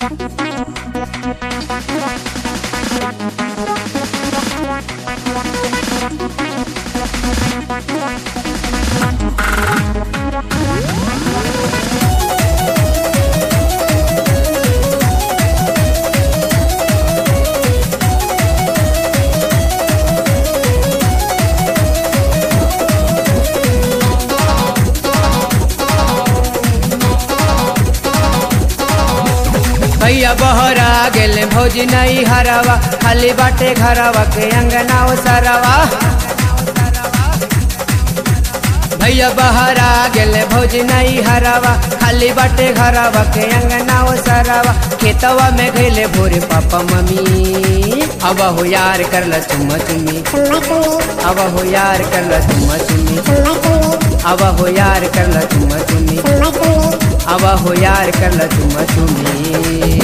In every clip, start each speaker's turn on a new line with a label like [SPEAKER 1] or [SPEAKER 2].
[SPEAKER 1] भैया बहरा गेले भौजी नहीं हरावा खाली बाटे घरवा के अंगना सरवा भैया बहरा गेले भौजी नहीं हरावा खाली बाटे घरवा के अंगना सरवा खेतवा में गईले भोरे पापा मम्मी अब हो यार कर ल चुम्मा चुम्मी अब हो यार कर ल चुम्मा चुम्मी अब हो यार कर ल चुम्मा चुम्मी अब हो यार कर ल चुम्मा चुम्मी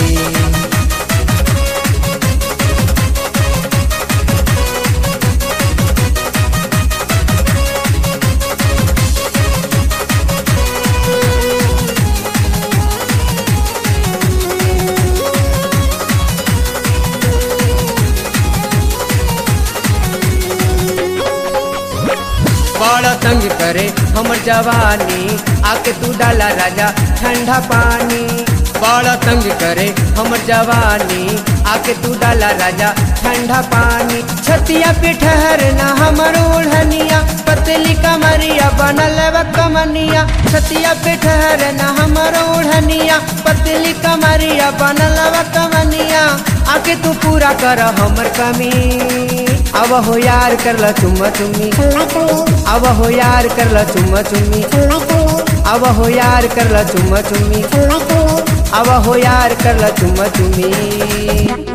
[SPEAKER 1] बड़ा तंग करे हमर जवानी आके तू डाला राजा ठंडा पानी बड़ा तंग करे हमर जवानी आके तू डाला राजा ठंडा पानी छतिया पे ठहरना हमर ओढ़निया पतली कमरिया बनल बा कमनिया छतिया पे ठहरना हमर ओढ़निया पतली कमरिया बनल बा कमनिया आके तू पूरा कर हमर कमी अब हो यार कर ल चुम्मा चुम्मी अब हो यार कर ल चुम्मा चुम्मी अब हो यार कर ल चुम्मा चुम्मी अब हो यार कर ल चुम्मा चुम्मी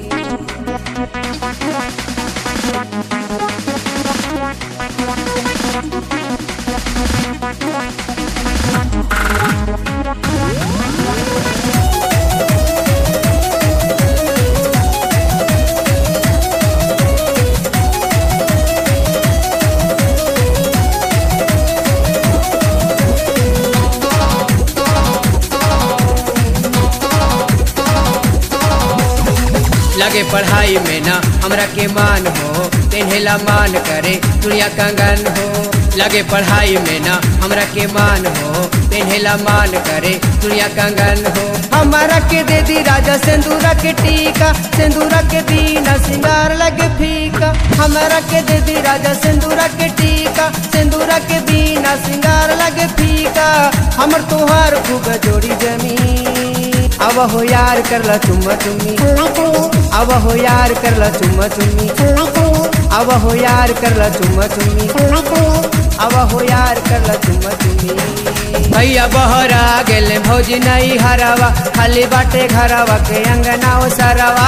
[SPEAKER 1] लगे पढ़ाई में ना हमरा के मान हो तेहेला मान करे दुनिया कंगन हो लगे पढ़ाई में ना हमरा के मान हो तेहेला मान करे दुनिया कंगन हो हमारा के दे दी राजा सिंदूरा के टीका सिंदूरा के दीना सिंगार लगे फीका हमारा के दे दी राजा सिंदूरा के टीका सिंदूरा के दीना सिंगार लगे फीका हमर तोहार खूब जोड़ी जमी अब हो यार कर ल चुम्मा चुम्मी अब हो यार कर ल चुम्मा चुम्मी अब हो यार कर ल चुम्मा चुम्मी अब हो यार कर ल चुम्मा चुम्मी भैया बहरा गेले भौजी नहीं हरावा खाली बाटे घरवा के अंगना सरवा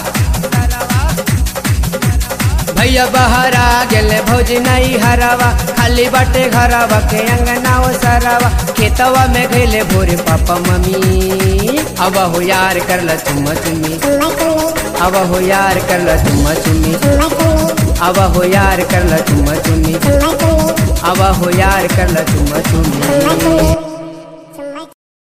[SPEAKER 1] भैया बहरा गेले भौजी नहीं हरावा खाली बाटे घरवा के अंगना सरवा खेतवा में गईले भोरे पापा मम्मी अब हो यार कर ल चुम्मा चुम्मी अब हो यार कर ल चुम्मा चुम्मी अब हो यार कर ल चुम्मा चुम्मी अब हो यार कर ल चुम्मा चुम्मी